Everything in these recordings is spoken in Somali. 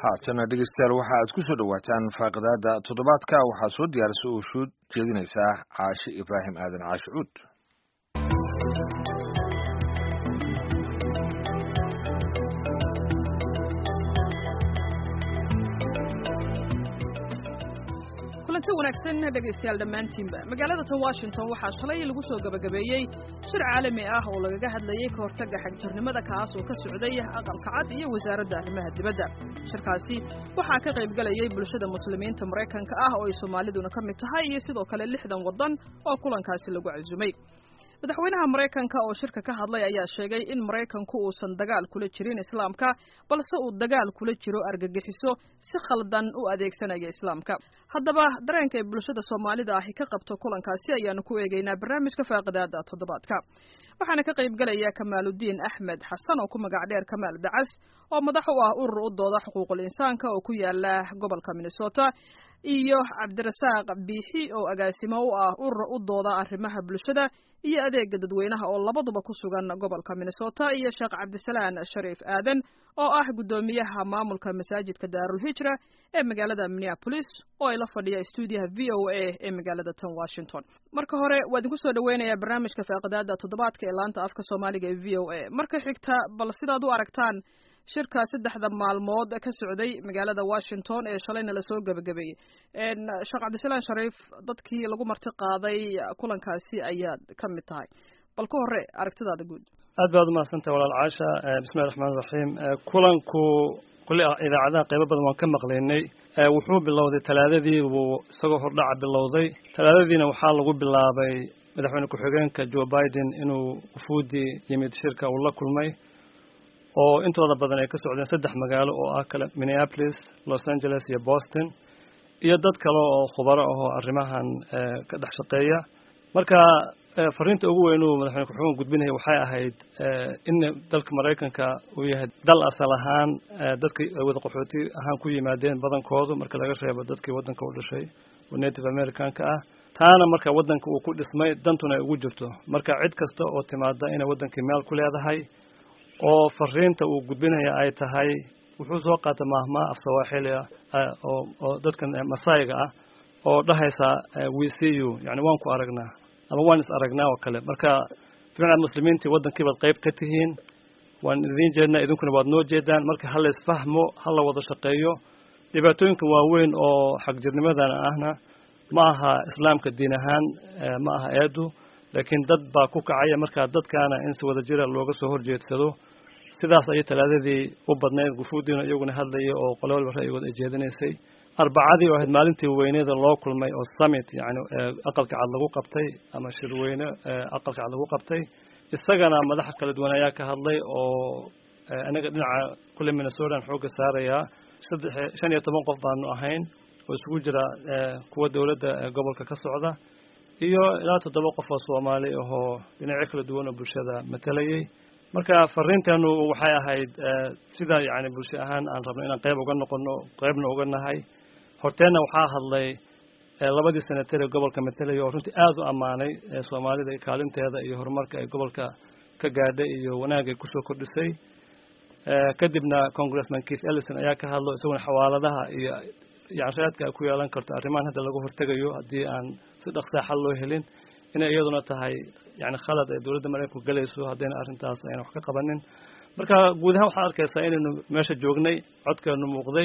haatana dhegeystayaal waxa aad ku soo dhowaataan faaqidaada toddobaadka waxaa soo diyaarisa oo shuud jeedinaysaa caashi ibraahim aadan caashi cuud kulanti wanaagsan dhegaystayaal dhammaantiinba magaalada tan washington waxaa shalay lagu soo gabagabeeyey shir caalami ah oo lagaga hadlayey ka hortagga xagjirnimada kaas oo ka socday aqalka cad iyo wasaaradda arrimaha dibadda shirkaasi waxaa ka qaybgalayay bulshada muslimiinta maraykanka ah oo ay soomaaliduna ka mid tahay iyo sidoo kale lixdan waddan oo kulankaasi lagu casumay madaxweynaha maraykanka oo shirka ka hadlay ayaa sheegay in maraykanku uusan dagaal kula jirin islaamka balse uu dagaal kula jiro argagixiso si khaldan u adeegsanaya islaamka haddaba dareenka ay bulshada soomaalida ahi ka qabto kulankaasi ayaanu ku eegaynaa barnaamijka faaqidaada toddobaadka waxaana ka qaybgalaya kamaaludiin axmed xasan oo ku magac dheer kamaal dacas oo madax u ah urur u dooda xuquuqul insaanka oo ku yaala gobolka minnesota iyo cabdirasaaq biixi oo agaasimo u ah urur u dooda arrimaha bulshada iyo adeega dadweynaha oo labaduba ku sugan gobolka minnesota iyo sheekh cabdisalaan shariif aadan oo ah guddoomiyaha maamulka masaajidka daarulhijra ee magaalada minneapolis oo ay la fadhiya stuudiyaha v o a ee magaalada tan washington marka hore waa idinku soo dhaweynayaa barnaamijka faaqidaada toddobaadka ee laanta afka soomaaliga ee v o a marka xigta bal sidaad u aragtaan shirka saddexda maalmood ka socday magaalada washington ee shalayna lasoo gebagabeeyey sheekh cabdisalaan shariif dadkii lagu marti qaaday kulankaasi ayaad ka mid tahay bal ka hore aragtidaada guud aad baad umahadsantahay walaal caasha bismillahi raxmaan raxiim kulanku kulli idaacadaha qaybo badan waan ka maqlaynay wuxuu bilowday talaadadii buu isagoo hordhaca bilowday talaadadiina waxaa lagu bilaabay madaxweyne ku-xigeenka joe biden inuu wufuudii yimid shirka uu la kulmay oo intooda badan ay ka socdeen saddex magaalo oo ah kale minneapolis los angeles iyo boston iyo dad kale oo khubaro ahoo arrimahan ka dhex shaqeeya marka fariinta ugu weyn uu madaxweyne ku-xigeenka gudbinaya waxay ahayd in dalka maraykanka uu yahay dal asal ahaan dadka wada qaxooti ahaan ku yimaadeen badankoodu marka laga reebo dadkii waddanka u dhashay oo native americanka ah taana marka waddanka uu ku dhismay dantuna ay ugu jirto marka cid kasta oo timaada inay waddankii meel ku leedahay oo fariinta uu gudbinaya ay tahay wuxuu soo qaata maahmaa af sawaaxili ah oo oo dadkan masaayiga ah oo dhahaysa we see you yani waan ku aragnaa ama waan is aragnaa oo kale marka fiicnaad muslimiintii waddankii baad qayb ka tihiin waan idiin jeednaa idinkuna waad noo jeedaan marka ha la isfahmo ha la wada shaqeeyo dhibaatooyinkan waaweyn oo xagjirnimadan ahna ma aha islaamka diin ahaan ma aha eedu laakiin dad baa ku kacaya markaa dadkaana in si wada jira looga soo horjeedsado sidaas ayay talaadadii u badnayd gufuudiina iyaguna hadlayay oo qole walba ra'yigood ay jeedinaysay arbacadii oo ahayd maalintii weyneeda loo kulmay oo summit yani aqalka cad lagu qabtay ama shirweyne aqalka cad lagu qabtay isagana madaxa kala duwan ayaa ka hadlay oo anaga dhinaca kulle minnesotan xoogga saarayaa saddex shan iyo toban qof baanu ahayn oo isugu jira kuwa dowladda gobolka ka socda iyo ilaa toddoba qof oo soomaali ahoo dhinacyo kala duwan oo bulshada matalayay marka fariinteenu waxay ahayd sida yani bulsho ahaan aan rabno inaan qayb uga noqono qaybna uga nahay horteenna waxaa hadlay labadii senatar ee gobolka matalaya oo runtii aada u ammaanay soomaalida kaalinteeda iyo horumarka ay gobolka ka gaadhay iyo wanaagay kusoo kordhisay kadibna congressman keith ellison ayaa ka hadlo isaguna xawaaladaha iyo yani raadka ay ku yeelan karto arrimahan hadda laga hortegayo haddii aan si dhaqsaa xal loo helin inay iyaduna tahay yani khalad ay dowladda maraykanku gelayso haddayna arrintaas ayna wax ka qabanin marka guud ahaan waxaad arkaysaa inaynu meesha joognay codkeenu muuqday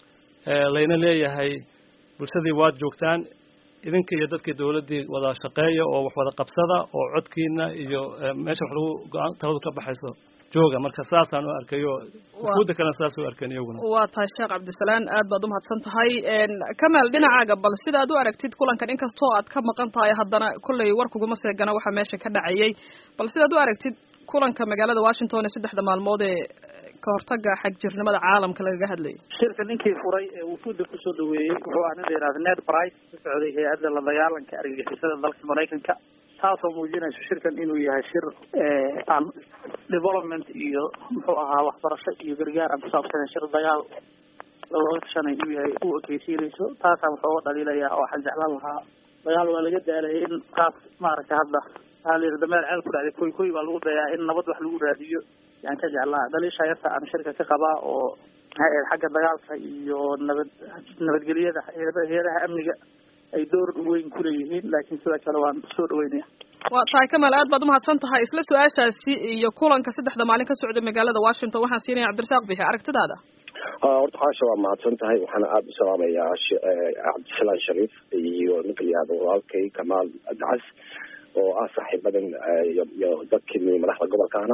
layna leeyahay bulshadii waad joogtaan idinka iyo dadkii dowladdii wada shaqeeya oo wax wada qabsada oo codkiina iyo meesha wax lagu go-aan taladu ka baxayso jooga marka saasaan u arkayo wufuudda kalena saas u arkeen iyaguna waa tahay sheekh cabdisalaan aad baad umahadsan tahay kamaal dhinacaaga bal sida ad u aragtid kulankan inkastoo aad ka maqan tahay haddana kolley war kuguma seegana waxa meesha ka dhacayay bal sidaad u aragtid kulanka magaalada washington ee saddexda maalmood ee ka hortaga xagjirnimada caalamka lagaga hadlayay shirka ninkii furay ee wufuudda kusoo dhaweeyey wuxuu ah nin la yihahda ned price ka socday hay-adda la dagaalanka argagixisada dalka maraykanka taasoo muujinayso shirkan inuu yahay shir aan development iyo muxuu ahaa waxbarasho iyo gargaar aan kusaabsanen shir dagaal looga tashanay inuu yahay u ekeysiinayso taasaan wuxuu uga dhaliilaya oo waxaan jeclaan lahaa dagaal waa laga daalayay in taas maaragtay hadda waxaa la yidhi dameer ceel ku dhacday koy koy baa lagu dayaa in nabad wax lagu raadiyo yaan ka jeclaa dhaliisha yarta aan shirka ka qabaa oo maxay ahayd xagga dagaalka iyo nabad nabadgelyada hay-adaha amniga ay door weyn kuleeyihiin laakiin sidoo kale waan soo dhaweynaya waa tahay kamal aad baad umahadsan tahay isla su-aashaasi iyo kulanka saddexda maalin ka socda magaalada washington waxaan siinaya cabdirasaaq bixi aragtidaada horta xaasha waa mahadsan tahay waxaana aada u salaamayaa cabdisalaan shariif iyo ninka la yihahdo walaalkay kamaal dacas oo ah saaxiibadan iyo dadkii madaxda gobolkaana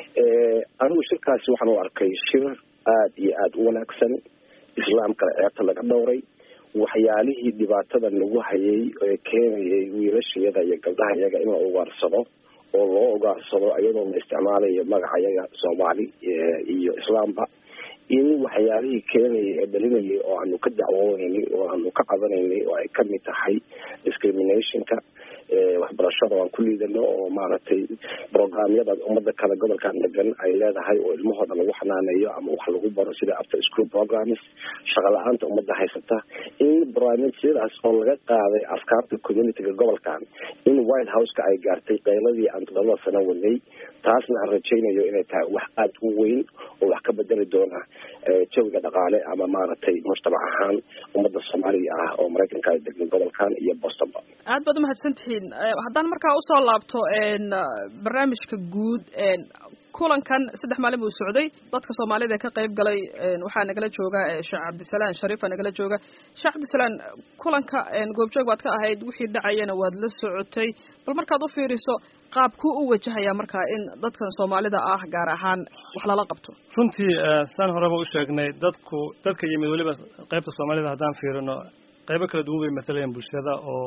anigu shirkaasi waxaan u arkay shir aada iyo aada u wanaagsan islaamkana ceebta laga dhowray waxyaalihii dhibaatada nagu hayay ee keenayay wiilashayada iyo gabdhaha iyaga in la ugaarsado oo loo ugaarsado iyadoo la isticmaalayo magaca iyaga soomaali iyo islaamba in waxyaalihii keenayay ee dhalinayay oo aanu ka dacwooneynay oo aanu ka qabanaynay oo ay kamid tahay discriminationka waxbarashada aan ku liidano oo maaragtay programyada umada kale gobolkan degan ay leedahay oo ilmahooda lagu xanaaneeyo ama wax lagu baro sida after school programs shaqa la-aanta umada haysata in barnaamijyadaas oo laga qaaday afkaarta communityga gobolkan in white houseka ay gaartay qayladii aan todobada sano wadnay taasna aan rajaynayo inay tahay wax aada u weyn oo wax ka bedeli doona jawiga dhaqaale ama maaragtay mujtamac ahaan umada soomaaliga ah oo maraykanka ay degan gobolkan iyo bostonba aad baad umahadsan tihiin haddaan markaa usoo laabto barnaamijka guud kulankan saddex maalin buu socday dadka soomaalida ee ka qayb galay waxaa nagala jooga sheekh cabdisalaan shariifa nagala jooga sheekh cabdisalaan kulanka goobjoog baad ka ahayd wixii dhacayana waad la socotay bal markaad u fiiriso qaabkuu u wajahaya markaa in dadkan soomaalida ah gaar ahaan wax lala qabto runtii saan horeba u sheegnay dadku dadka yimid weliba qaybta soomaalida haddaan fiirino qaybo kala duwan bay matalayeen bulshada oo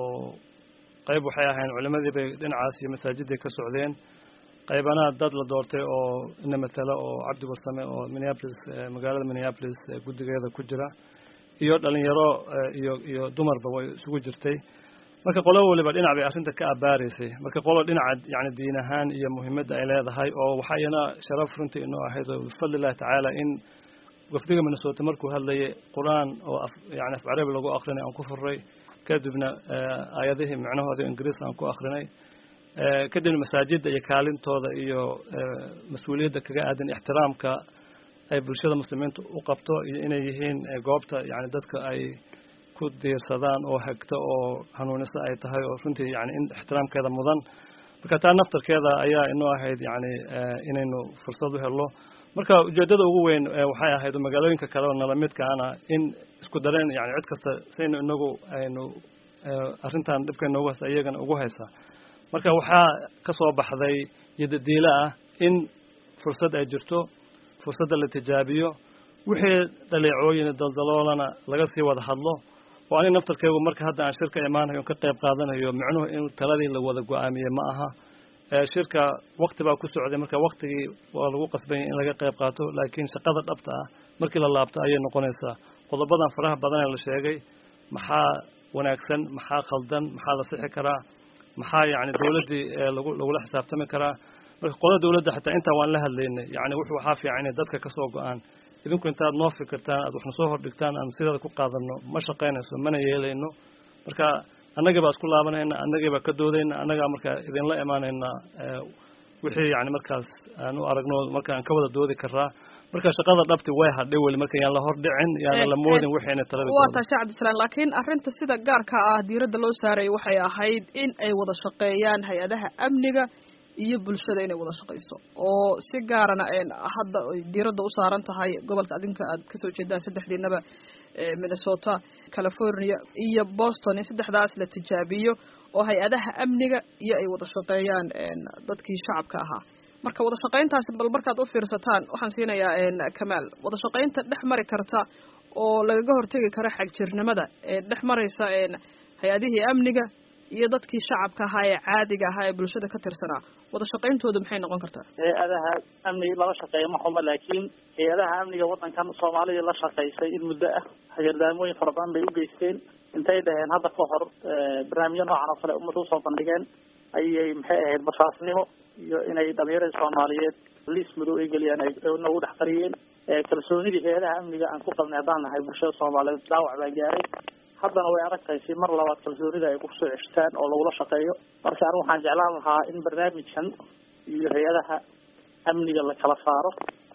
qayb waxay ahayn culimadii bay dhinacaas iyo masaajiday ka socdeen qaybana dad la doortay oo ina matalo oo cabdi warsame oo minneapolis magaalada minneapolis guddigeeda ku jira iyo dhalinyaro iyo iyo dumarba way isugu jirtay marka qolo waliba dhinac bay arrinta ka abaaraysay marka qolo dhinaca yani diin ahaan iyo muhiimadda ay leedahay oo waxaa iyana sharaf runtii inoo ahayd oo bifadlillahi tacaala in wafdiga minnesota markuu hadlayay qur-aan oo af yani af carabi lagu akrinay aan ku furray kadibna aayadihii micnahooda ingiriis aan ku akrinay kadibna masaajidda iyo kaalintooda iyo mas-uuliyadda kaga aadan ixtiraamka ay bulshada muslimiinta u qabto iyo inay yihiin goobta yani dadka ay ku diirsadaan oo hagto oo hanuunisa ay tahay oo runtii yani in ixtiraamkeeda mudan marka taa naftarkeeda ayaa inoo ahayd yani inaynu fursad u helno marka ujeedada ugu weyn waxay ahayd magaalooyinka kale oo nala midkaana in isku dareen yani cid kasta saynu inagu aynu arrintan dhibka inoogu haysa iyagana ugu haysa marka waxaa ka soo baxday yadadiilo ah in fursad ay jirto fursadda la tijaabiyo wixii dhaleecooyin daldaloolana laga sii wada hadlo oo aniga naftarkeygu marka hadda aan shirka imaanayo ka qayb qaadanayo micnuhu in taladii la wada go-aamiyey ma aha shirka wakti baa ku socday marka waktigii waa lagu qasbanya in laga qayb qaato laakiin shaqada dhabta ah markii la laabto ayay noqonaysaa qodobadan faraha badan ee la sheegay maxaa wanaagsan maxaa khaldan maxaa la sixi karaa maxaa yani dawladdii lagu lagula xisaabtami karaa marka qola dawladda xataa intaa waan la hadlaynay yani wuxuu waxaa fiican inay dadka kasoo go-aan idinku intaad noo fikirtaan aad waxna soo hordhigtaan aan sideeda ku qaadano ma shaqaynayso mana yeelayno marka annagii baa isku laabanayna annagii baa ka doodayna annagaa markaa idinla imaanaynaa wixii yani markaas aan u aragno marka aan ka wada doodi karaa marka shaqada dhabti way hadhay weli marka yaan la hordhicin yaana la moodin waxayna talada waa tahay sheekh cabdisalaan laakiin arrinta sida gaarka ah diiradda loo saarayay waxay ahayd in ay wada shaqeeyaan hay-adaha amniga iyo bulshada inay wada shaqeyso oo si gaarana hadda diiradda u saaran tahay gobolka adinka aad kasoo jeedaan saddexdiinaba minnesota california iyo boston in saddexdaas la tijaabiyo oo hay-adaha amniga iyo ay wada shaqeeyaan dadkii shacabka ahaa marka wada shaqeyntaasi bal markaad u fiirsataan waxaan siinayaa kamaal wada shaqeynta dhex mari karta oo lagaga hortegi kara xagjirnimada ee dhex maraysa hay-adihii amniga iyo dadkii shacabka ahaa ee caadiga ahaa ee bulshada ka tirsanaa wada shaqeyntooda maxay noqon kartaa hay-adaha amniga lala shaqeeya ma xuma laakiin hay-adaha amniga wadankan soomaalidii la shaqeysay in muddo ah hagardaamooyin fara badan bay u geysteen intay dhaheen hadda ka hor barnaamijyo noocan oo kale ummadda usoo bandhigeen ayay maxay ahayd basaasnimo iyo inay dhalinyarada soomaaliyeed liis madow ay geliyaan ay nagu dhex qariyeen kalsoonidii hay-adaha amniga aan ku qabnay haddaan nahay bulshada soomaaliyeed dhaawac baa gaaray haddana way adag tahay si mar labaad kalsoonida ay kusoo ceshtaan oo lagula shaqeeyo marka anigu waxaan jeclaan lahaa in barnaamijkan iyo hay-adaha amniga la kala saaro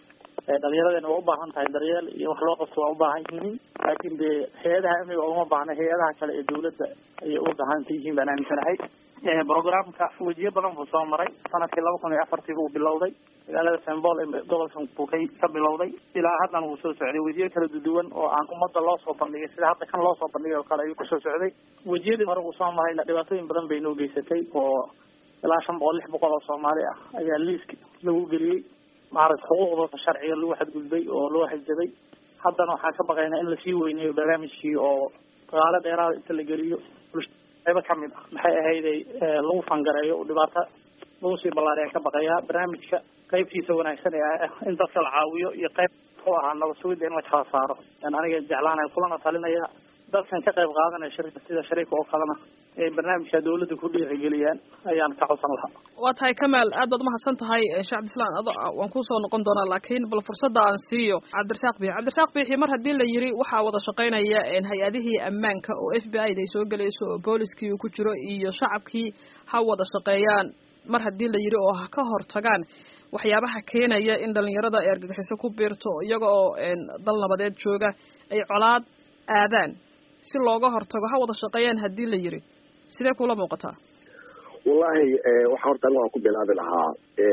dhalinyaradena waa ubaahan tahay daryeel iyo wax loo qabto waa ubaahan yihiin laakiin dee hay-adaha amniga uma baahna hay-adaha kale ee dawladda ayay u baahanta yihiin baan aaminsanahay programka wejiyo badan buu soo maray sanadkii laba kun iyo afartii buu bilowday magaalada sembol ee gobolka buu ka ka bilowday ilaa haddana wuu soo socday wejiyo kala duduwan oo aan ummadda loo soo bandhigay sida hadda kan loo soo bandhigay oo kale ayuu kusoo socday wejiyadii hore uu soo marayna dhibaatooyin badan bay noo geysatay oo ilaa shan boqol lix boqol oo soomaali ah ayaa liiska lagu geliyey maaragta xuquuqdooda sharciga lagu xadgudbay oo loo hajaday haddana waxaan ka baqaynaa in lasii weyneeyo barnaamijkii oo dagaalo dheeraada inta la geliyo qaybo kamid ah maxay ahayday lagu fangareeyo dhibaato lagu sii ballaariyan ka baqayaa barnaamijka qaybtiisa wanaagsan ee ah in dadka la caawiyo iyo qayb u ahaa nabad sugidda in la kala saaro yan aniga jeclaanaya kulana talinaya dadkan ka qayb qaadanaya shirka sida shariika oo kalena ee barnaamijka dawladda ku dhiirigeliyaan ayaan ka codsan lahaa waa tahay kamaal aad baad umahadsan tahay sheekh cabdislaan ado waan kusoo noqon doonaa laakiin bal fursadda aan siiyo cabdirasaaq biixi cabdirasaaq biixi mar haddii la yiri waxaa wada shaqaynaya hay-adihii ammaanka oo f b i da ay soo gelayso oo booliskii uu ku jiro iyo shacabkii ha wada shaqeeyaan mar haddii la yiri oo ha ka hortagaan waxyaabaha keenaya in dhalinyarada ay argagixiso ku biirto iyaga oo dal nabadeed jooga ay colaad aadaan si looga hortago ha wada shaqeeyaan haddii la yiri sidee kula muuqataa wallahi waxa horta aniga waan ku bilaabi lahaa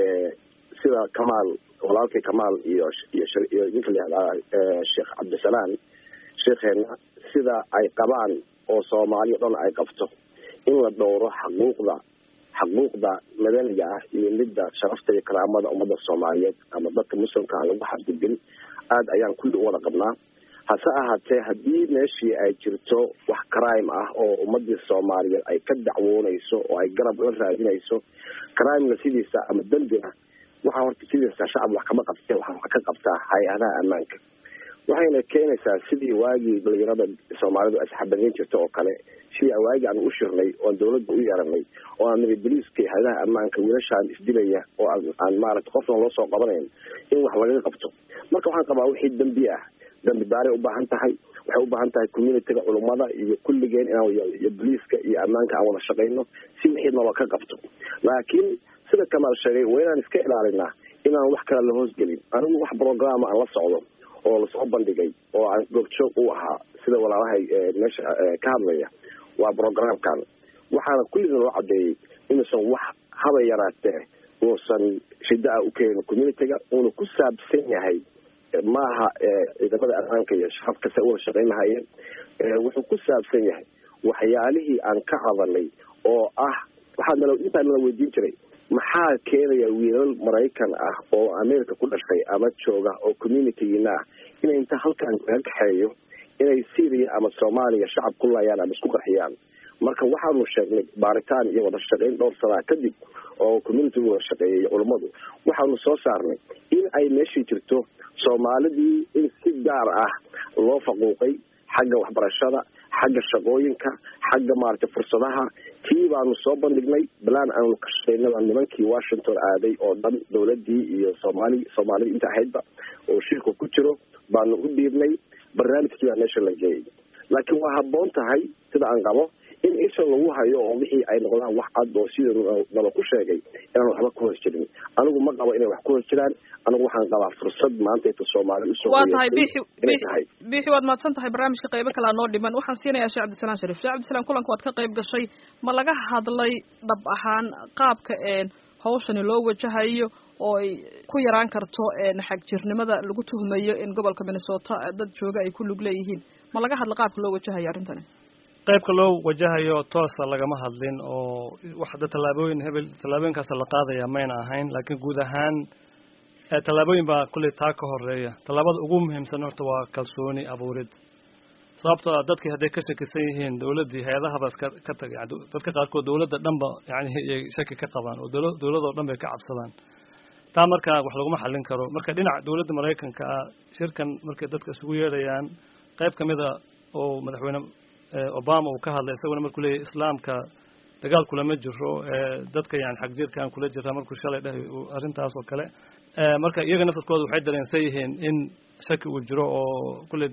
sida kamaal walaalkay kamaal iyo iyo ninka la yihahdaa sheekh cabdisalaan sheekheena sida ay qabaan oo soomaaliya dhan ay qabto in la dhowro xaquuqda xaquuqda madaniga ah iyo midda sharafta iyo karaamada ummadda soomaaliyeed ama dadka muslimka aan lagu xadgudbin aada ayaan kulli u wada qabnaa hase ahaatee haddii meeshii ay jirto wax crime ah oo ummadii soomaaliyeed ay ka dacwoonayso oo ay garab la raadinayso crimena sidiisa ama dembina waxaa horta sidiisa shacab wax kama qabte waxaa wax ka qabtaa hay-adaha ammaanka waxayna keenaysaa sidii waagii dhalinyarada soomaalidu ay saxabadayn jirta oo kale sidii waagii aan u shirnay oon dawladda u yeeranay oo aan niri boliiska hay-adaha ammaanka wiilashaan isdilaya oo aan maarata qofna loo soo qabanayn in wax lagaga qabto marka waxaan qabaa wixii dembi ah dambi daaray ubaahan tahay waxay ubaahan tahay communityga culummada iyo kulligeen inaan iyo boliiska iyo ammaanka aan wada shaqayno si wixii naloo ka qabto laakiin sida kamaal sheegay waa inaan iska ilaalinaa inaan wax kale la hoosgelin anigu wax programa aan la socdo oo lasoo bandhigay oo aan goobjoog u ahaa sida walaalahay meesha ka hadlaya waa programkan waxaana kullina loo cadeeyey inuusan wax haba yaraatee uusan shida-a u keenin communityga uuna ku saabsan yahay maaha ciidamada ammaanka iyo shacabka se uwada shaqayn lahayeen wuxuu ku saabsan yahay waxyaalihii aan ka cadanay oo ah waxaa nala intaa nala weydiin jiray maxaa keenaya wiilal maraykan ah oo america ku dhashay ama jooga oo communitygiina ah inay inta halkan laga kaxeeyo inay syria ama soomaaliya shacab ku laayaan ama isku qarxiyaan marka waxaanu sheegnay baaritaan iyo wada shaqayn dhowr sanaa kadib oo communitigu wada shaqeeyay iyo culummadu waxaanu soo saarnay in ay meeshii jirto soomaalidii in si gaar ah loo faquuqay xagga waxbarashada xagga shaqooyinka xagga maaragtay fursadaha tii baanu soo bandhignay balaan aanu ka shaqeynaba nimankii washington aaday oo dhan dawladii iyo soomaali soomaalida inta ahaydba oo shirka ku jiro baanu u dhiibnay barnaamijkii baa meesha la geeyay laakiin waa habboon tahay sida aan qabo in isha lagu hayo oo wixii ay noqdaan wax cad oo sida naba ku sheegay inaan waxba ku hoos jirin anigu ma qabo inay wax ku hoos jiraan anigu waxaan qabaa fursad maanta inta soomaali usoo waa tahay bixi bixi bixi waad mahadsan tahay barnaamijka qaybo kalea noo dhiman waxaan siinayaa sheekh cabdisalaan sharif sheekh cabdisalaan kulanka waad ka qayb gashay ma laga hadlay dhab ahaan qaabka hawshani loo wajahayo oo ay ku yaraan karto xagjirnimada lagu tuhmayo in gobolka minnesota dad jooga ay ku lug leeyihiin ma laga hadla qaabka loo wajahayo arrintani qaybka loo wajahayo toosa lagama hadlin oo waxda tallaabooyin hebel tallaabooyinkaasa la qaadaya mayna ahayn laakiin guud ahaan tallaabooyin baa kulley taa ka horeeya tallaabada ugu muhiimsan horta waa kalsooni abuurid sababtoo a dadkii hadday ka shakisan yihiin dawladdii hay-adahaba iska ka tagay dadka qaarkood dawladda dhanba yani iyay shaki ka qabaan oo dawla dawladoo dhan bay ka cabsadaan taa markaa wax laguma xallin karo marka dhinaca dawladda maraykanka ah shirkan markay dadka isugu yeedhayaan qayb kamida oo madaxweyne obama uu ka hadlay isaguna markuu leeyahy islaamka dagaal kulama jiro dadka yani xagjirkaan kula jiraa markuu shalay dhahay arrintaas oo kale marka iyaga naftarkooda waxay dareensan yihiin in shaki uu jiro oo kulley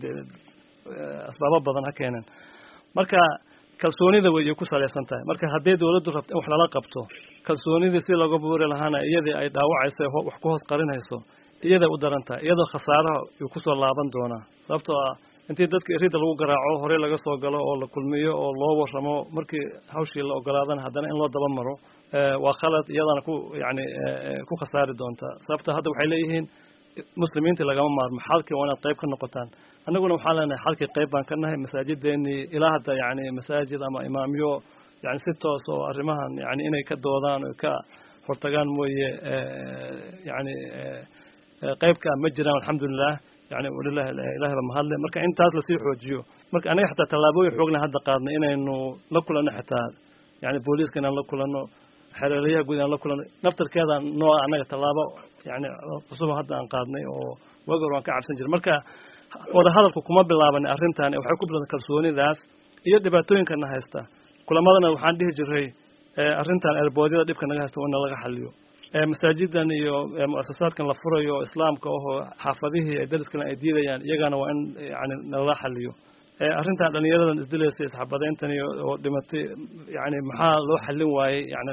asbaabo badan ha keeneen marka kalsoonida way ku salaysan tahay marka haddii dawladdu rabto in wax lala qabto kalsoonidii si looga buuri lahaana iyadii ay dhaawacayso wax ku hoos qarinayso iyaday u daran tahay iyadoo khasaaraha uu kusoo laaban doonaa sababtoo ah intii dadka erida lagu garaaco horey laga soo galo oo la kulmiyo oo loo warramo markii hawshii la ogolaadana haddana in loo daba maro waa khalad iyadana ku yani ku khasaari doontaa sababto hadda waxay leeyihiin muslimiintii lagama maarmo xalkii waa inaad qayb ka noqotaan annaguna waxaan leenahay xalkii qayb baan ka nahay masaajideenii ilaa hadda yani masaajid ama imaamyo yani si toos oo arrimahan yani inay ka doodaan o ka hortagaan mooye yani qaybka ma jiraan alxamdulilah yani walilah ilahay ba mahadle marka intaas lasii xoojiyo marka anaga xataa tallaabooyin xoogna hadda qaadnay inaynu la kulanno xataa yani booliiska inaan la kulanno xereelayaha guud inaan la kulanno naftarkeeda nooa annaga tallaabo yani cusuba hadda aan qaadnay oo waagi hor waan ka cabsan jiray marka wada hadalku kuma bilaabanay arrintan waxay ku bilaaban kalsoonidaas iyo dhibaatooyinkana haysta kulamadana waxaan dhihi jiray arrintan erboodyada dhibka naga haysta in laga xaliyo masaajidan iyo muasasaadkan la furayo oo islaamka ahoo xaafadihii ay dariskana ay diidayaan iyagana waa in yani nalala xaliyo arrintan dhalinyaradan isdilaysa isxabadayntan oo dhimatay yani maxaa loo xallin waayey yani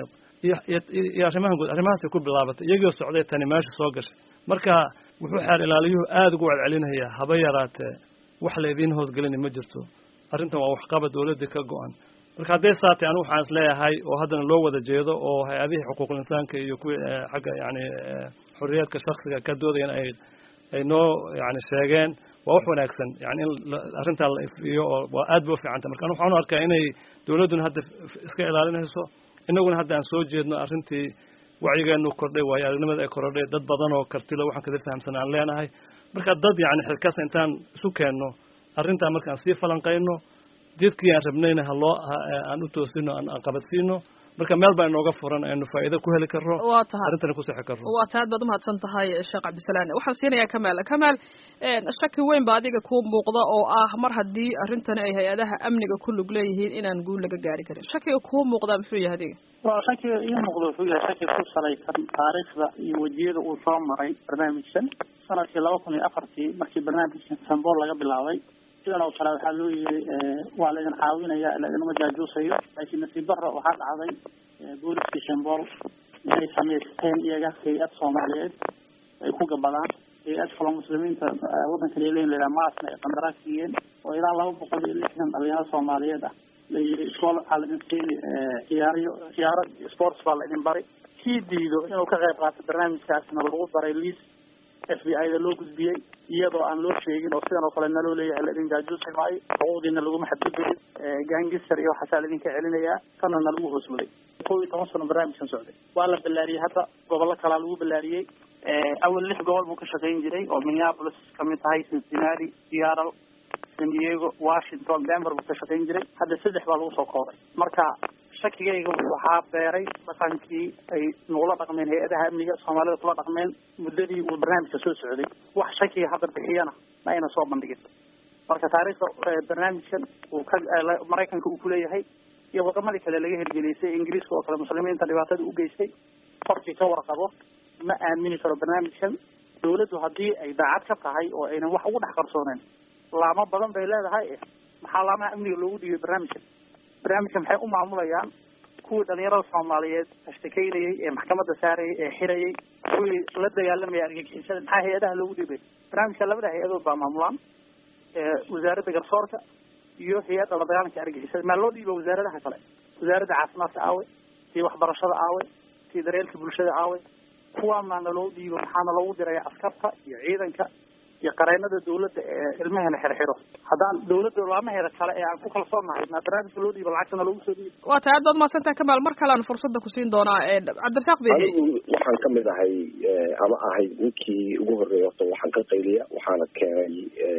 iyo arrimahan guud arrimahaasay ku bilaabatay iyagoo socday tani meesha soo gashay marka wuxuu xeer ilaaliyuhu aada ugu celcelinayaa haba yaraatee wax laydiin hoosgelina ma jirto arrintan waa waxqaba dawladdii ka go-an marka hadday saatay anigu waxaan is leeyahay oo haddana loo wada jeedo oo hay-adihii xuquuqul insaanka iyo kuwii xagga yani xorriyaadka shaksiga ka doodayan ay ay noo yani sheegeen waa wax wanaagsan yani in arrintaa la ifiyo oo waa aad ba u fiicanta marka waxaan u arkaa inay dawladduna hadda iska ilaalinayso inaguna hadda aan soo jeedno arrintii wacyigeenu kordhay waayo aragnimada ay korodhay dad badan oo kartilo waxaan kada fahamsan aan leenahay marka dad yani xilkaas intaan isu keenno arrintaa markaan sii falanqayno jidkii aan rabnayna haloo aan u toosino aan qabadsiino marka meel baa inooga furan aynu faa'iido ku heli karno waa tahay arrintana ku sixi karno waa tahay aad baad umahadsan tahay sheekh cabdisalaan waxaan siinayaa kamaal kamaal shaki weyn ba adiga kuu muuqda oo ah mar haddii arrintani ay hay-adaha amniga ku lug leeyihiin inaan guul laga gaari karin shakiga kuu muuqdaa muxuu yahay adiga waa shakiga ii muuqda wuxuu yahay shaki ku salaysan taariikhda iyo wejiyada uu soo maray barnaamijkan sanadkii laba kun iyo afartii markii barnaamijkan sambool laga bilaabay sidan oo kale waxaa loo yiri waa laidin caawinaya laidinma jaajuusayo laakiin nasiib darra waxaa dhacday booliskii shambool inay samaysteen iyaga hay-ad soomaaliyeed ay ku gabadaan hay-ad kaloo muslimiinta waddankan ay leeyihin layihaha maasna ay qandaraas siiyeen oo ilaa laba boqol iyo lixdan dhalinyaro soomaaliyeed ah la yiri iskool waxaa laidin siini ciyaaryo ciyaaro sports baa laidin bari kii diido inuu ka qayb qaato barnaamijkaasna lagu baray liis f b i da loo gudbiyey iyadoo aan loo sheegin oo sidan oo kale naloo leeyahay laidin jaajuusi maayo xuquuqdiina laguma xadgudbayin gangister iyo waxaasaa laidinka celinayaa kana na lagu hoosmaday kow iyo toban sano barnaamijkan socday waa la ballaariyey hadda gobollo kalaa lagu ballaariyey awal lix gobol buu ka shaqayn jiray oo minneapolis kamid tahay cincinnati seattle san diego washington denver buu ka shaqayn jiray hadda saddex baa lagu soo koobay marka shakigayga waxaa beeray dhaqankii ay nagula dhaqmeen hay-adaha amniga soomaalida kula dhaqmeen muddadii uu barnaamijka soo socday wax shakiga hadda bixiyana ma ayna soo bandhigin marka taariikhda barnaamijkan uu ka maraykanka uu kuleeyahay iyo wadamadii kale laga hirgelisay ingiriiska oo kale muslimiinta dhibaatada u geystay qorkii ka warqabo ma aamini karo barnaamijkan dawladdu haddii ay daacad ka tahay oo aynan wax ugu dhex qarsooneen laamo badan bay leedahay maxaa laamaha amniga loogu dhiibay barnaamijkan barnaamijka maxay u maamulayaan kuwii dhalinyarada soomaaliyeed ashtakeynayay ee maxkamadda saarayay ee xirayay kuwii la dagaalamaya argagixisada maxaa hay-adaha loogu dhiibay barnaamijka labada hay-adood baa maamulaan wasaaradda garsoorka iyo hay-adda la dagaalanka argagixisada maa loo dhiiba wasaaradaha kale wasaaradda caafimaadka aawe tii waxbarashada aawe tii daryeelka bulshada aawe kuwaana naloo dhiibo maxaana loogu diraya askarta iyo ciidanka iyo qareennada dawladda ee ilmahena xirxiro haddaan dawladda laamaheeda kale ee aan ku kalsoonahay maa barnaamijka loo dhiibo lacagtana loogu soo dhiibo waa tahay aad baad mahadsantahay kamaal mar kale aan fursadda kusiin doonaa cabdirasaaq behe anigu waxaan kamid ahay ama ahay ninkii ugu horreeyay horta waxaan ka qayliya waxaana keenay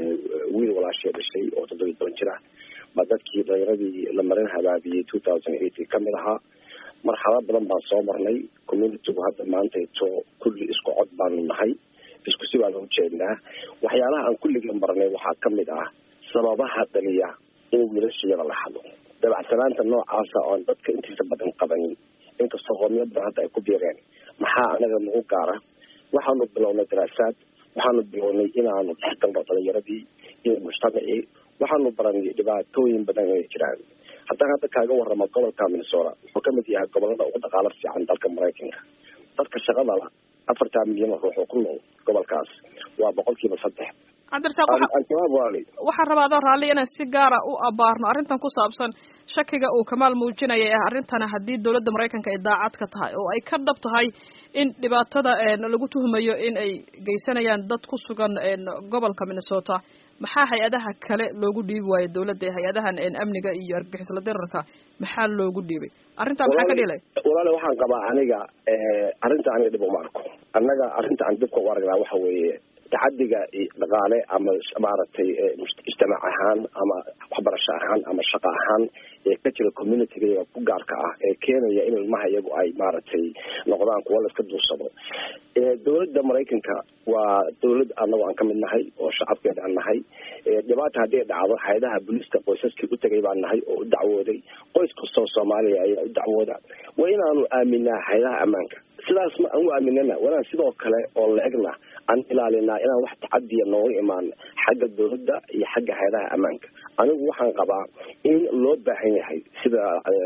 wiil walaashee dhashay oo toddobiyi toban jir ah ma dadkii dhalinyaradii la marin habaabiyey two thousand eight kamid ahaa marxalad badan baan soo marnay communitygu hadda maantayto kulli isku cod baanu nahay isku si baan ujeednaa waxyaalaha aan kulliga marnay waxaa kamid ah sababaha dhaliya in wiilashayada la hado dabacsanaanta noocaasa oon dadka intiisa badan qabanin inkastoo qoomyo badan hadda ay ku biireen maxaa anaga nagu gaara waxaanu bilownay daraasaad waxaanu bilownay inaanu dhexgalno dhalinyaradii iyo mujtamacii waxaanu baranay dhibaatooyin badan inay jiraan haddaan hadda kaaga waramo gobolka minnesota wuxuu kamid yahay gobolada ugu dhaqaalo fiican dalka maraykanka dadka shaqada la afartaa milyan oo ruux oo ku nool gobolkaas waa boqolkiiba saddex cabdirasaaq waxaan rabaa adoo raalli inaan si gaara u abaarno arrintan ku saabsan shakiga uu kamaal muujinaya ah arrintana haddii dowladda maraykanka ay daacad ka tahay oo ay ka dhab tahay in dhibaatada lagu tuhmayo in ay geysanayaan dad ku sugan gobolka minnesota maxaa hay-adaha kale loogu dhiibi waayo dowladda hay-adahan amniga iyo argagixisla dirarka maxaa loogu dhiibay arrintaa maxaa ka dhilay walaale waxaan qabaa aniga arrinta aniga dhib uma arko annaga arrinta aan dibka u aragnaa waxa weeye tacadiga dhaqaale ama maaragtay ijtimaac ahaan ama waxbarasho ahaan ama shaqo ahaan ee ka jira communityga ku gaarka ah ee keenaya in ilmaha iyagu ay maaragtay noqdaan kuwa la iska duursado dowladda maraykanka waa dowlad anagu aan kamid nahay oo shacabkeeda aan nahay dhibaata haddii dhacdo hay-adaha booliiska qoysaskii u tegay baan nahay oo u dacwooday qoys kastoo soomaaliya ayaa u dacwooda waa inaanu aaminaa hay-adaha ammaanka sidaas ma aan u aaminana wanaan sidoo kale oo la-egna aan ilaalinaa inaan wax tacadiya nooga imaan xagga dowladda iyo xagga hay-adaha ammaanka anigu waxaan qabaa in loo baahan yahay sida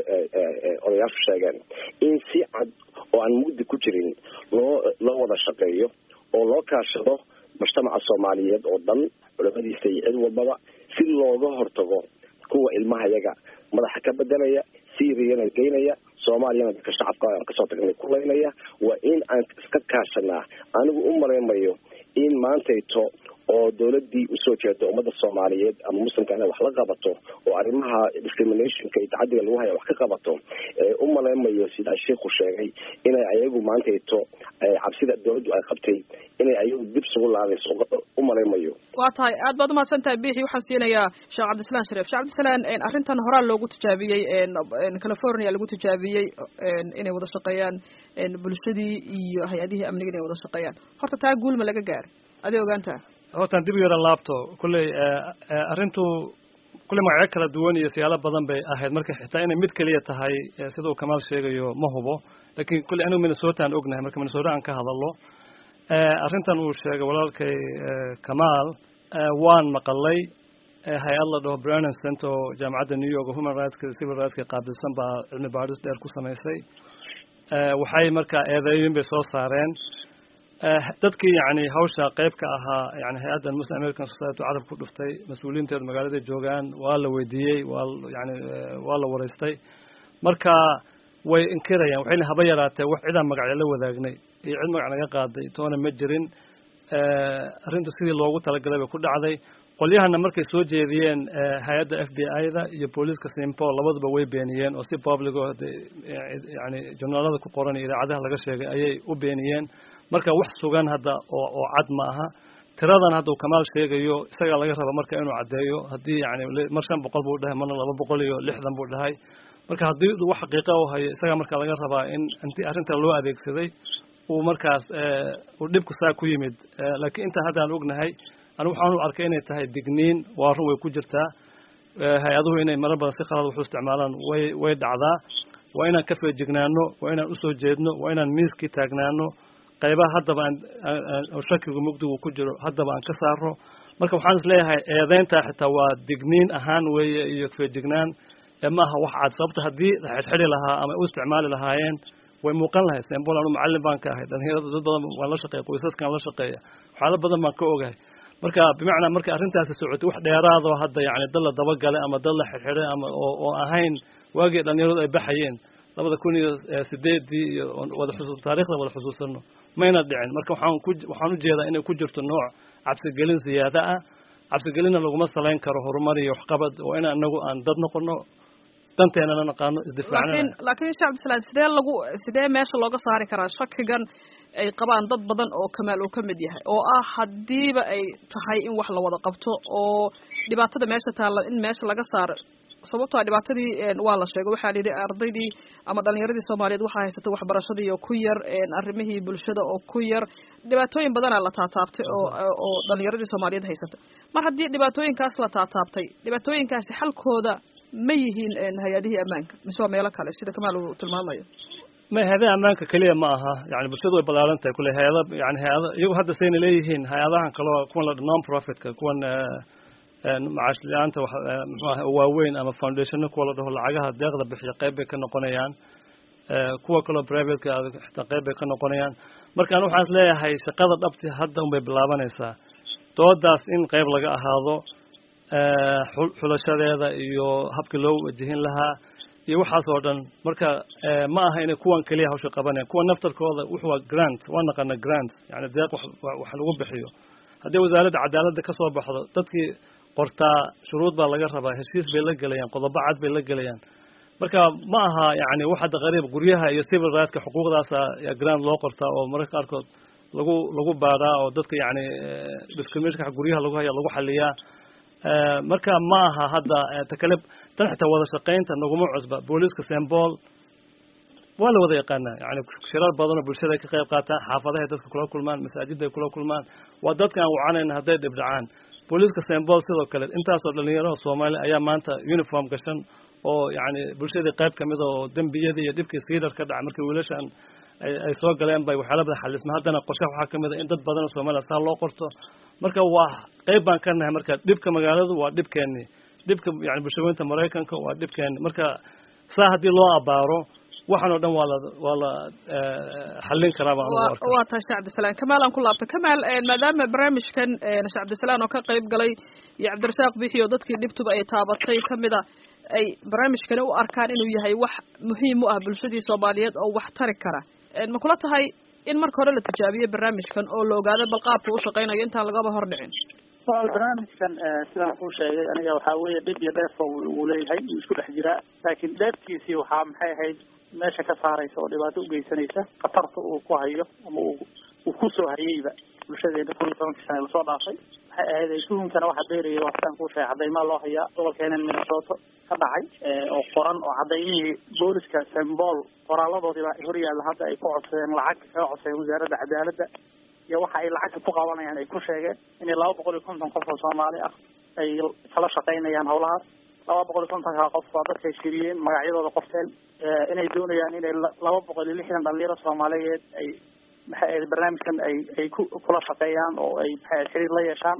odayaashu sheegeen in si cad oo aan mugdi ku jirin loo loo wada shaqeeyo oo loo kaashado mujtamaca soomaaliyeed oo dhan culamadiisa iyo cid walbaba si looga hortago kuwa ilmaha yaga madaxa ka bedelaya syriana geynaya soomaaliyana dadka shacabka aan kasoo tagnay kulaynaya waa in aan iska kaashanaa anigu u malaymayo in maantayto oo dowladii usoo jeeda ummadda soomaaliyeed ama muslimka inay wax la qabato oo arrimaha discriminationka iyo tacadiga lagu haya wax ka qabato u malaymayo sidaa sheikhu sheegay inay ayagu maantayto cabsida dowladdu ay qabtay inay ayagu dib sugu laadayso u malaymayo waa tahay aad baad umahadsan tahay bixi waxaan siinayaa sheekh cabdislaan sharif sheekh cabdislaan arrintan horaa loogu tijaabiyey california lagu tijaabiyey inay wada shaqeeyaan bulshadii iyo hay-adihii amniga inay wada shaqeeyaan horta taa guulma laga gaaray aday ogaantaa hortaan dib u yara laabto kulley arrintu kulley magacyo kala duwan iyo siyaalo badan bay ahayd marka xitaa inay mid keliya tahay sida uu kamaal sheegayo ma hubo laakiin kulley anigu minnesota aan ognahay marka minnesota aan ka hadalno arrintan uu sheegay walaalkay kamaal waan maqalay hay-ad la dhaho brennan center oo jaamacadda new york human rightska civil rightska qaabilsan baa cilmi baadhis dheer ku samaysay waxay marka eedeeyin bay soo saareen dadkii yani hawsha qayb ka ahaa yani hay-addan muslim american society carab ku dhuftay mas-uuliyiinteedu magaalada joogaan waa la weydiiyey waa yani waa la waraystay marka way inkirayaan waxayna haba yaraatee wax cidaan magacyo la wadaagnay iyo cid magac naga qaaday toona ma jirin arrintu sidii loogu talagalay bay ku dhacday qolyahana markay soo jeediyeen hay-adda f b i-da iyo booliiska simpol labaduba way beeniyeen oo si public oo yani journaalada ku qoran iyo idaacadaha laga sheegay ayay u beeniyeen marka wax sugan hadda oo oo cad ma aha tiradan hadda uu kamaal sheegayo isagaa laga raba marka inuu caddeeyo haddii yani mar shan boqol buu dhahay marna laba boqol iyo lixdan buu dhahay marka haddii wax xaqiiqa u hayo isagaa marka laga rabaa in intii arrinta loo adeegsaday uu markaas uu dhibku saa ku yimid laakiin intaa hadda aan ognahay anigu waxaan u arkay inay tahay digniin waa run way ku jirtaa hay-aduhu inay marar badan si qalad waxu isticmaalaan way way dhacdaa waa inaan ka feejignaano waa inaan usoo jeedno waa inaan miiskii taagnaano qaybaha haddaba aan shakigu mugdigu ku jiro haddaba aan ka saarno marka waxaan is leeyahay eedeyntaa xitaa waa digniin ahaan weeye iyo feejignaan maaha wax cad sababta haddii la xidxidhi lahaa ama u isticmaali lahaayeen way muuqan lahayd sembol anu macallin baan ka ahay dhalinyarada dad badan waan la shaqeeya qoysaskan la shaqeeya waxyaalo badan baan ka ogahay marka bimacnaa marka arrintaasi socotay wax dheeraadoo hadda yani dad la dabagalay ama dad la xidxidhay ama oo oo ahayn waagii dhalinyaradu ay baxayeen labada kun iyo sideedii iyo wada xusuus taarikhda wada xusuusano mayna dhicin marka waxaan ku waxaan ujeedaa inay ku jirto nooc cabsigelin siyaada ah cabsigelinna laguma salayn karo horumar iyo waxqabad oo in anagu aan dad noqono danteenana naqaano isdifaacnana laakiin laakiin sheekh cabdisalaam sidee lagu sidee meesha looga saari karaa shakigan ay qabaan dad badan oo kamaal uu ka mid yahay oo ah haddiiba ay tahay in wax la wada qabto oo dhibaatada meesha taalla in meesha laga saaro sababtoa dhibaatadii waa la sheegay waxaa la yidhi ardaydii ama dhalinyaradii soomaaliyeed waxaa haysatay waxbarashadii oo ku yar arrimihii bulshada oo ku yar dhibaatooyin badanaa la taataabtay oo oo dhalinyaradii soomaaliyeed haysatay mar haddii dhibaatooyinkaas la taataabtay dhibaatooyinkaasi xalkooda ma yihiin hay-adihii ammaanka mise waa meelo kale sida kamaal uu tilmaamayo ma hay-adaha ammaanka keliya ma aha yani bulshadu way ballaaran tahay kule hay-ada yani hay-ada iyagu hadda sayna leeyihiin hay-adahan kaleo kuwan la non profitka kuwan macaash la-aanta muxuu aha waaweyn ama foundationno kuwa la dhaho lacagaha deeqda bixiya qayb bay ka noqonayaan kuwa kaloo privateka xitaa qayb bay ka noqonayaan markaan waxaan is leeyahay shaqada dhabti hadda unbay bilaabanaysaa doodaas in qayb laga ahaado xulashadeeda iyo habkii loo wajihin lahaa iyo waxaas oo dhan marka ma aha inay kuwan keliya hawsha qabanayaan kuwa naftarkooda wuxu waa grant waa naqana grant yani deeq wax lagu bixiyo haddii wasaaradda cadaaladda ka soo baxdo dadkii qortaa shuruud baa laga rabaa heshiis bay la gelayaan qodobo cad bay la gelayaan marka ma aha yani wax hadda qariib guryaha iyo civil rightska xuquuqdaasa grant loo qortaa oo mararka qaarkood lagu lagu baaraa oo dadka yani discriminationka guryaha lagu haya lagu xaliyaa marka ma aha hadda takale tan xitaa wada shaqaynta naguma cusba booliiska sembol waa la wada yaqaanaa yani shirar badan oo bulshada ay ka qayb qaataan xaafadahay dadka kula kulmaan masaajidda ay kula kulmaan waa dadka aan wacanayna hadday dhibdhacaan booliiska sembol sidoo kale intaasoo dhalinyaro soomaali ayaa maanta uniform gashan oo yani bulshadii qayb kamid oo dembiyadii iyo dhibkii siidar ka dhaca markii wiilashan ay soo galeen bay waxyaala badan xalisma haddana qorshaha waxaa kamid a in dad badan oo soomaaliya saa loo qorto marka waa qayb baan ka nahay marka dhibka magaaladu waa dhibkeeni dhibka yani bulshaweynta maraykanka waa dhibkeeni marka saa haddii loo abaaro waxaan oo dhan waa la waa la xallin karaa baan ugu arka waa tahay sheekh cabdisalaan kamaal aan ku laabto kamaal maadaama barnaamijkan sheekh cabdisalaan oo ka qayb galay iyo cabdirasaaq bixi oo dadkii dhibtuba ay taabatay kamid a ay barnaamijkani u arkaan inuu yahay wax muhiim u ah bulshadii soomaaliyeed oo wax tari kara ma kula tahay in marka hore la tijaabiyo barnaamijkan oo la ogaado bal qaabka u shaqaynayo intaan lagaba hor dhicin wal barnaamijkan sidaan kuu sheegay aniga waxaa weeye dhib iyo dheefba uu leeyahay uu isku dhex jiraa laakiin dheefkiisii waxaa maxay ahayd meesha ka saaraysa oo dhibaato ugeysanaysa khatarta uu ku hayo ama uu uu kusoo hayeyba bulshadeena kun iyo tobankii sana lasoo dhaafay waxay ahayd tuhunkana waxa beeraya waa sidaan kuu sheegay cadaymaa loo hayaa gobolkeenan minnesota ka dhacay oo qoran oo cadaymihii booliska sembol qoraaladoodii baa hor yaalla hadda ay ku codsadeen lacag kaga codsadeen wasaaradda cadaaladda iyo waxa ay lacagta ku qabanayaan ay ku sheegeen inay laba boqol iyo konton qof oo soomaali ah ay kala shaqaynayaan hawlahaas laba boqol iyo kontonka qof waa dadkay shiriyeen magacyadooda qorteen inay doonayaan inay laba boqol iyo lixdan dhalinyaro soomaaliyeed ay maxay ahayd barnaamijkan ay ay ku kula shaqeeyaan oo ay maxay xiriir la yeeshaan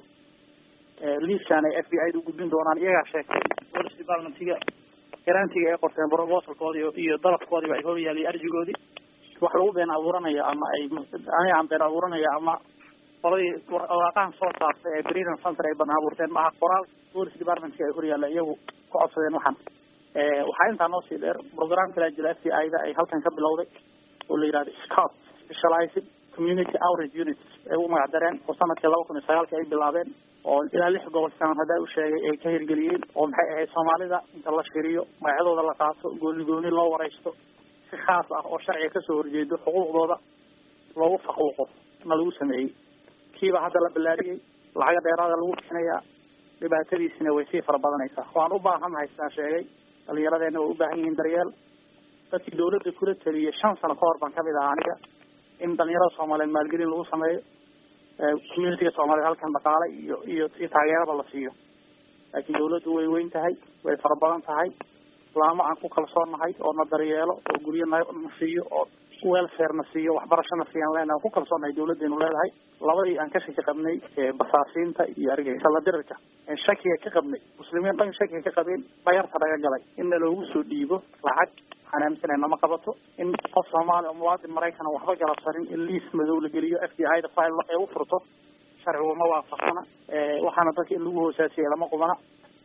liiskan ay f b i da u gudbin doonaan iyagaa sheegtay police departmentiga garantiga ay qorteen proposalkoodii iyo dalabkoodiiba ay horyaalay arjigoodii wax lagu been abuuranayo ama ay aniga aan been abuuranayo ama qoladii waraaqahan soo saartay ee breeding center ay been abuurteen maaha qoraal police departmentka ay horyaalla iyagu ku codsadeen waxaan waxaa intaa noo sii dheer program kala jira f b i da ay halkan ka bilowday oo la yihahdo scout specialized community outreach units ay u magac dareen oo sanadkii laba kun iyo sagaalkii ay bilaabeen oo ilaa lix gobol siaan haddaa u sheegay ay ka hirgeliyeen oo maxay ahayd soomaalida inta la shiriyo magacyadooda la qaato gooni gooni loo wareysto si khaas ah oo sharciga kasoo horjeedo xuquuqdooda loogu faquuqo na lagu sameeyey kiiba hadda la ballaariyey lacaga dheeraada lagu bixinayaa dhibaatadiisina way sii fara badanaysaa waan u baahannahay sidaan sheegay dhalinyaradeenna way u baahan yihiin daryeel dadkii dawladda kula taliyay shan sano ka hor baan kamid ahaa aniga in dhalinyarada soomaaliyeed maalgelin lagu sameeyo communitiga soomaliyeed halkan dhaqaale iyo iyo si taageerada la siiyo laakiin dawladdu way weyn tahay way fara badan tahay laamo aan ku kalsoonnahay oo na daryeelo oo guryo na na siiyo oo welfare na siiyo waxbarashana siiyaan leenahay aan ku kalsoonnahay dawladdeenu leedahay labadii aan ka shaki qabnay basaasiinta iyo argagixisada dirirka shakiga ka qabnay muslimiin dhan shakiga ka qabeen bayarta naga galay inna loogu soo dhiibo lacag waxaan aaminsanahay nama qabato in qof soomaali oo muwaadin maraykan waxba galabsanin in liis madow la geliyo f b i da file ay u furto sharcigu ma waafaqsana waxaana dadka in lagu hoosaasiyay lama qubana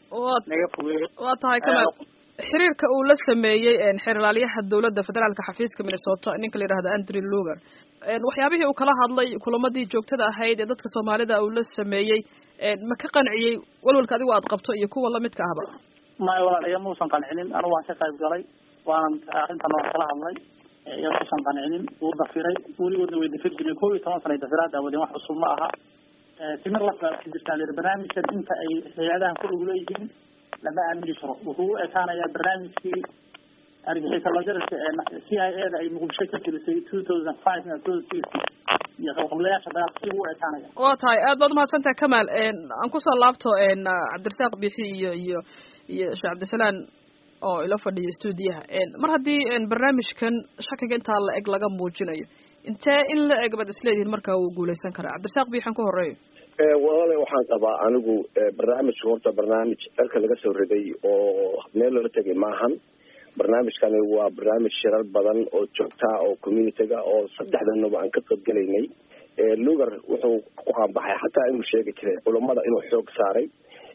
naga fogeeyo waa tahay kamaal xiriirka uu la sameeyey xeerlaalyaha dawladda federaalka xafiiska minnesota ninka la yidhahdo andrew luger waxyaabihii uu kala hadlay kulamadii joogtada ahayd ee dadka soomaalida uu la sameeyey ma ka qanciyey walwalka adigu aad qabto iyo kuwa lamidka ahba maya walaal iya muusan qancinin anigu waan ka qayb galay waanan arrintan waan kala hadlay iya muusan qancinin wuu dafiray weligoodna way dafir jireen kow iyo toban sana ay dafiraad daawadeen wax cusub ma aha timir lafbaa ka jirtaa lir barnaamijkan inta ay hay-adahan ku lug leeyihiin lama aamini karo wuxuu u ekaanayaa barnaamijkii argixisa lajarka ee c i a da ay muqdisho ka gelisay two thousand five na two six iyo qabqablayaasha dagaalka si u ekaanaya waa tahay aad baad umahadsantahay kamaal aan kusoo laabto cabdirasaaq bixi iyo iyo iyo sheekh cabdisalaan oo ila fadhiya stuudiyaha mar haddii barnaamijkan shakiga intaa la eg laga muujinayo intee in la eg baad isleedihiin markaa wuu guuleysan karaa cabdirasaaq bixan ku horeeyo walaale waxaan qabaa anigu barnaamijka horta barnaamij dalka laga soo riday oo meel loola tegay maahan barnaamijkani waa barnaamij shirar badan oo joogtaa oo communityga oo saddexdanaba aan ka qaybgelaynay lugar wuxuu ku qaanbaxay xataa inuu sheegi jiray culummada inuu xoog saaray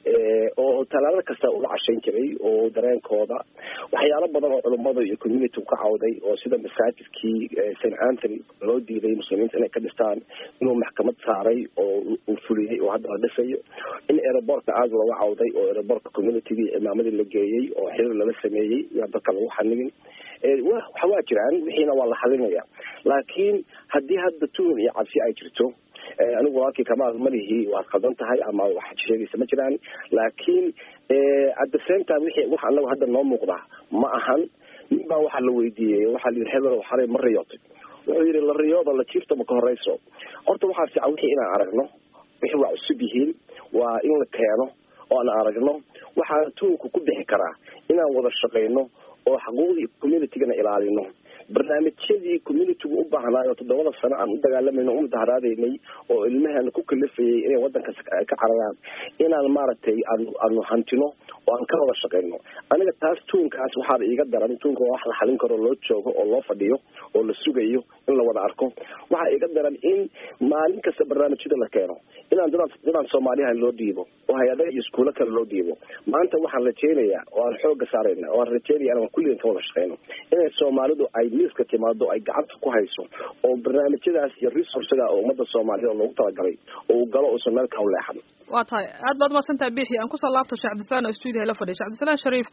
oo talaado kasta ula cashayn jiray oo dareenkooda waxyaalo badan oo culummada iyo community ka cawday oo sida masaajidkii st anthony loo diiday muslimiinta inay ka dhistaan inuu maxkamad saaray oo uu fuliyey oo hadda la dhisayo in aerobortka aada looga cawday oo aerobortka communitygii imaamadii la geeyey oo xiriir lala sameeyey yaa dadka lagu xanigin waxa waa jiraan wixiina waa la xalinaya laakiin haddii hadda tuhun iyo cabsi ay jirto anigu walaalkii kamaal malihi waad qaldan tahay ama waxaad sheegaysa ma jiraan laakiin at the same time wixii wax anagu hadda noo muuqda ma ahan nin baa waxaa la weydiiyey waxaa la yidhi hebel xalay ma riyootay wuxuu yidhi la riyooda la jiifta ma ka horeyso horta waxaa fiican wixii inaan aragno wixii waa cusub yihiin waa in la keeno oo aan aragno waxaa tuhunku ku bixi karaa inaan wada shaqayno oo xuquuqdii communitygana ilaalino barnaamijyadii communitygu u baahnaayo toddobada sano aan u dagaalamayno u mudaharaadaynay oo ilmaheena ku kalifayay inay wadankas ka cararaan inaan maaragtay aanu aanu hantino oo aan ka wada shaqayno aniga taas tuunkaas waxaaba iiga daran tuunka waa wax la xalin karo loo joogo oo loo fadhiyo oo la sugayo in la wada arko waxaa iiga daran in maalin kasta barnaamijyada la keeno inaan dadaan dadaan soomaaliyaha loo dhiibo oo hay-adaha iyo iskuulo kale loo dhiibo maanta waxaan rajeynayaa oo aan xooga saarayna oo aan rajeynaya inaan kulligan ka wada shaqeyno inay soomaalidu ay miiska timaado ay gacanta ku hayso oo barnaamijyadaas iyo resourcega oo ummadda soomaaliyed loogu talagalay oo uu galo uusan meel ka leexan waa tahay aad baad umahadsan tahay bixi aan kusoo laabto sheekh cabdisalaan oo stuudiyaha la fadhiya shek cabdisalaan shariif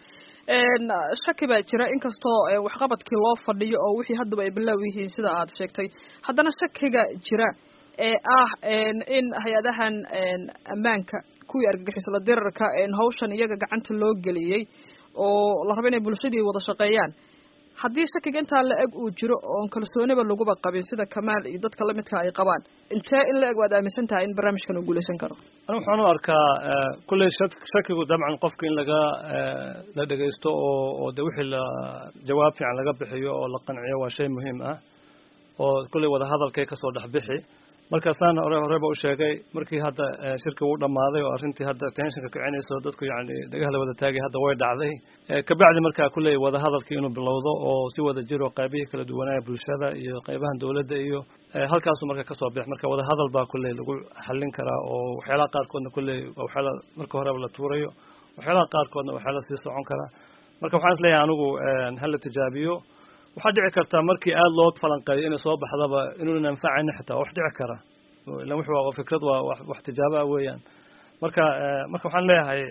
shaki baa jira inkastoo waxqabadkii loo fadhiyo oo wixii haddaba ay bilaaw yihiin sida aad sheegtay haddana shakiga jira ee ah in hay-adahan ammaanka kuwii argagixisla dirarka hawshan iyaga gacanta loo geliyey oo la rabo inay bulshadii wada shaqeeyaan haddii shakiga intaa la eg uu jiro oon kalsooniba laguba qabin sida kamaal iyo dadka lamidka ay qabaan intee in la eg waad aaminsan tahay in barnaamijkan uu guulaysan karo ani waxaan u arkaa kulley shakigu dabcan qofka in laga la dhegaysto oo oo de wixii la jawaab fiican laga bixiyo oo la qanciyo waa shay muhiim ah oo kulley wadahadalkay kasoo dhex bixi markaasaan hore horeba u sheegay markii hadda shirki uu dhamaaday oo arrintii hadda tensionka kicinayso dadku yacni dhagaha la wada taagay hadda way dhacday kabacdi markaa kulley wadahadalkii inuu bilowdo oo si wada jiro qaybihii kala duwanaya bulshada iyo qaybahan dawladda iyo halkaasuu marka kasoo bix marka wadahadal baa kulley lagu xallin karaa oo waxyaalaha qaarkoodna kulley waxyaala marka horeba la tuurayo waxyaalaha qaarkoodna waxyaala sii socon karaa marka waxaan is leeyahay anigu hala tijaabiyo waxaa dhici karta markii aada loo falanqeeyo inay soo baxdaba inuunan anfacaynin xitaa wax dhici kara ilan wix waa fikrad waa wax tijaabo ah weeyaan marka marka waxaan leeyahay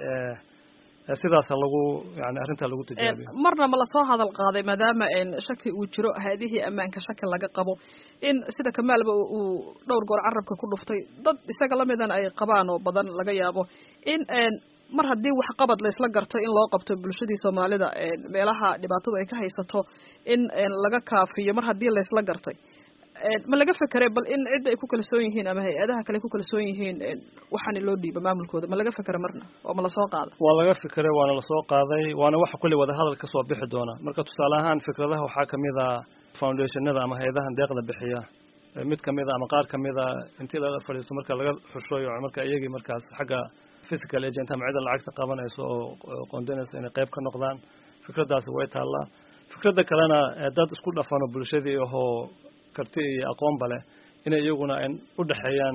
sidaasa lagu yani arrintaa lagu tijaabiyo marna ma lasoo hadal qaaday maadaama shaki uu jiro hay-adihii ammaanka shaki laga qabo in sida kamaalba uu dhowr goor carabka ku dhuftay dad isaga lamidan ay qabaan oo badan laga yaabo in mar haddii waxqabad laysla garto in loo qabto bulshadii soomaalida meelaha dhibaatadu ay ka haysato in laga kaafiyo mar haddii laysla gartay ma laga fekeray bal in cidda ay ku kalsoon yihiin ama hay-adaha kale ku kalsoon yihiin waxaana loo dhiiba maamulkooda ma laga fekera marna oo ma lasoo qaada waa laga fekeray waana lasoo qaaday waana waxa kulley wadahadal kasoo bixi doona marka tusaale ahaan fikradaha waxaa kamid a foundationada ama hay-adahan deeqda bixiya mid kamid a ama qaar kamid a intii lala fadhiisto marka laga xushoyo marka iyagii markaas xagga physical agent ama cidda lacagta qabanayso oo qoondanaysa inay qayb ka noqdaan fikraddaasi way taallaa fikradda kalena dad isku dhafano bulshadii ahoo karti iyo aqoonba leh inay iyaguna u dhexeeyaan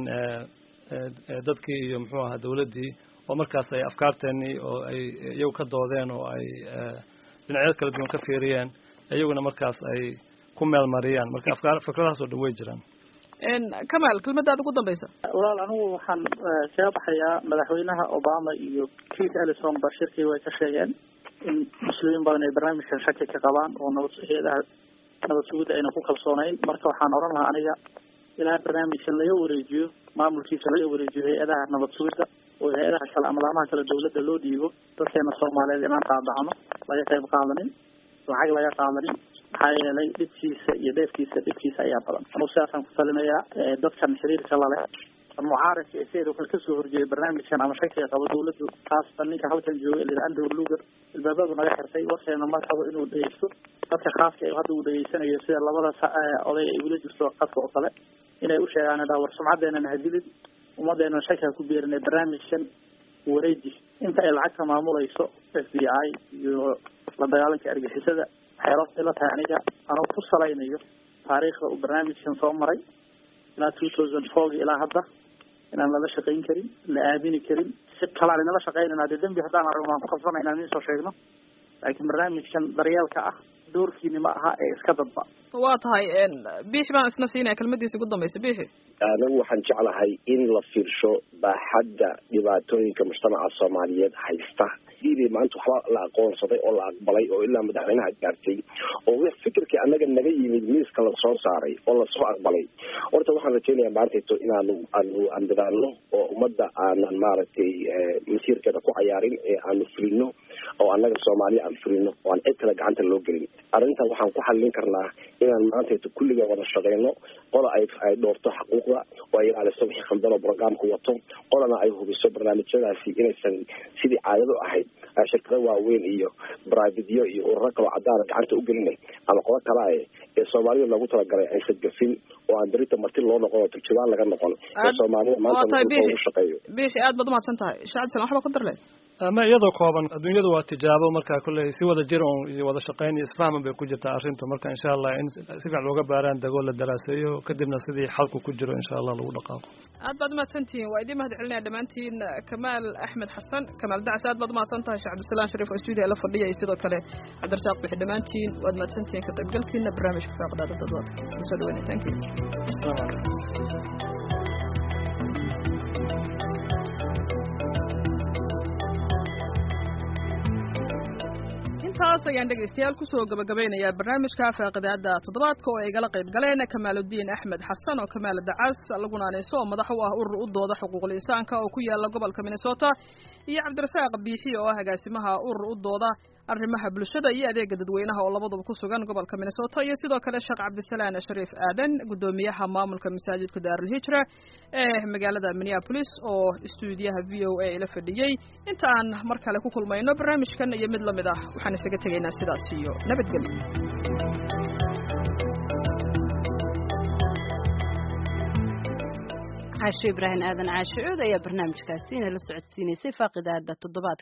dadkii iyo muxuu ahaa dawladdii oo markaas ay afkaarteennii oo ay iyagu ka doodeen oo ay dhinacyo kala duwan ka fiiriyeen iyaguna markaas ay ku meel mariyaan marka afkaar fikradahaas oo dhan way jiraan kamaal kelmadaada ugu dambaysa walaal anigu waxaan kaga baxayaa madaxweynaha obama iyo keith ellison ba shirkii way ka sheegeen in muslimiin badan ay barnaamijkan shaki ka qabaan oo nabad hay-adaha nabad sugidda ayna ku kalsoonayn marka waxaan odhan lahaa aniga ilaa barnaamijkan laga wareejiyo maamulkiisa laga wareejiyo hay-adaha nabad sugidda oo hay-adaha kale ama laamaha kale dawladda loo dhiibo dadkeena soomaaliyeed inaan qaadacno laga qayb qaadanin lacag laga qaadanin maxaa yeelay dhibkiisa iyo dheefkiisa dhibkiisa ayaa badan anuu sidaasaan ku talinayaa dadkan xiriirka laleh mucaaradka ee sayr wuxuu kasoo horjeeday barnaamijkan ama shakiga qabo dawladdu khaasatan ninka halkan jooga lida andrew luger ilbaabadu naga xirtay warkeena ma rabo inuu dhegeysto dadka khaaska ee hadda uu dhegeysanayo sida labada oday ay ula jirto qadka oo kale inay u sheegaan dha war sumcaddeenana hadilid ummaddeena shaki ha ku beerinay barnaamijkan wareeji inta ay lacagta maamulayso f b i iyo la dagaalanka argixisada waxay rabta ila tahay aniga anoo ku salaynayo taariikhda uu barnaamijkan soo maray ilaa two thousand fourgi ilaa hadda inaan lala shaqayn karin la aamini karin si kalaan inala shaqaynayna dee dembi haddaan aragno waan ku qabsana inaan idin soo sheegno laakiin barnaamijkan daryeelka ah doorkiini ma aha ee iska dadba waa tahay biixi baan isna siinaya kelmadiisa ugu dambaysa biixi anigu waxaan jeclahay in la fiirsho baaxadda dhibaatooyinka mujtamaca soomaaliyeed haysta sidii maanta waxba la aqoonsaday oo la aqbalay oo ilaa madaxweynaha gaartay oo w fikirkii annaga naga yimid miiska lasoo saaray oo lasoo aqbalay horta waxaan rajeynayaa maantayto inaanu aanu andadaano oo ummadda aanan maaragtay masiirkeeda ku cayaarin ee aanu fulino oo annaga soomaaliya aan fulino oo aan cid kale gacanta loo gelin arrintan waxaan ku xallin karnaa inaan maantayto kulliga wada shaqeyno qola ay ay dhoorto xaquuqda oo ay ilaaliso wixii khaldan oo programka wato qolana ay hubiso barnaamijyadaasi inaysan sidii caadado ahayd shirkado waaweyn iyo bribadyo iyo ururo kaloo cadaana gacanta u gelinay ama qodo kala e ee soomaalida loogu talagalay aysan gafin oo aan berita marti loo noqon oo turjubaan laga noqon ee soomaalida maanta ugu shaqeeyo biixi aad baad umahadsan tahay shacabdisalan waxba ku darle ama iyadoo kooban adduunyadu waa tijaabo marka kulley si wada jir un iyo wada shaqayn iyo isfahman bay ku jirtaa arrinta marka insha allah in si fiican looga baaraan dego la daraaseeyo kadibna sidii xalku ku jiro insha allah lagu dhaqaaqo aad baad umahadsantihiin waa idiin mahad celinaya dhammaantiin kamaal axmed xasan kamaal dacsi aad baad umahadsan tahay sheekh cabdisalaan shariif oo stuudiya la fadhiya iyo sidoo kale cabdirasaaq bixi dhammaantiin waad mahadsantihiin ka qaybgalkiina barnaamijka faaqdaada dadwaadka kusoo dhaweynaya thank you intaas ayaan dhegaystayaal kusoo gabagabeynayaa barnaamijka faaqidaada toddobaadka oo ay igala qayb galeen kamaaludiin axmed xasan oo kamaal dacas laguna aneyso oo madax u ah urur u dooda xuquuqul insaanka oo ku yaala gobolka minnesota iyo cabdirasaaq biixi oo ah agaasimaha urur u dooda arrimaha bulshada iyo adeega dadweynaha oo labaduba ku sugan gobolka minnesota iyo sidoo kale sheekh cabdisalaan shariif aadan guddoomiyaha maamulka masaajidka daarulhijra ee magaalada minneapolis oo istuudiyaha v o a la fadhiyey inta aan mar kale ku kulmayno barnaamijkan iyo mid lamid ah waxaan isaga tegaynaa sidaas iyo nabadgelyo caasho ibraahim aadan caasho cood ayaa barnaamijkaasi inala socodsiinaysay faaqidaada toddobaadka